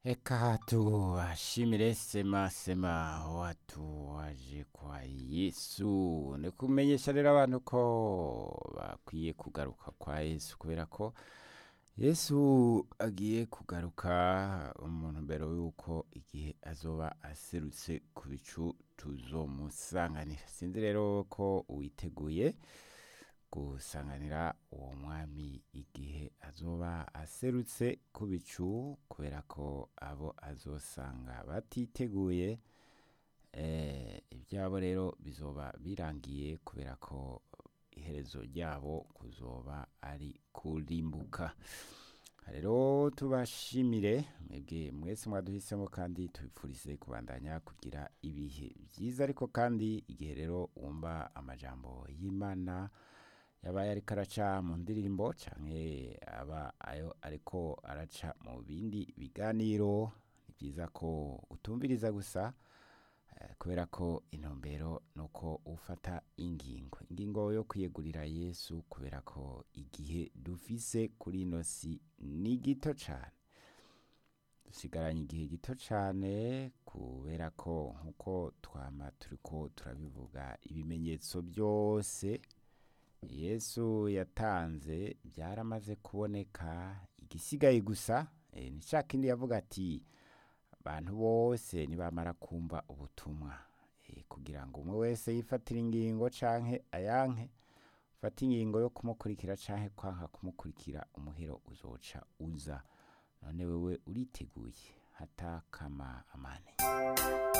Eka tuwashimire sema sema watu waje kwa Yesu ni kumenyesha rero abantu ko bakwiye kugaruka kwa Yesu kubera ko Yesu agiye kugaruka mu ntumbero yuko igihe azoba aserutse ku bicu tuzomusanganira sinzi rero ko witeguye gusanganira uwo mwami igihe azoba aserutse ku bicu kubera ko abo azosanga batiteguye eh, ibyabo rero bizoba birangiye kubera ko iherezo ryabo kuzoba ari kurimbuka rero tubashimire mwebwe mwese mwaduhisemo kandi tubipfurize kubandanya kugira ibihe byiza ariko kandi igihe rero wumva amajambo y'imana yabaye ariko araca mu ndirimbo canke aba ayo ariko araca mu bindi biganiro ni byiza ko utumviriza gusa eh, kubera ko intumbero nuko ufata ingingo ingingo yo kwiyegurira yesu kubera ko igihe dufise kuri ino si ni gito cane dusigaranye igihe gito cane kubera ko nkuko twama turiko turabivuga ibimenyetso byose yesu yatanze byaramaze kuboneka igisigaye gusa eh, ni ca kindi yavuga ati abantu bose nibamara kumva ubutumwa eh, kugira ngo umwe wese yifatire ingingo canke ayanke ufate ingingo yo kumukurikira canke kwanka kumukurikira umuhero uzoca uza none wewe uriteguye hatakama amane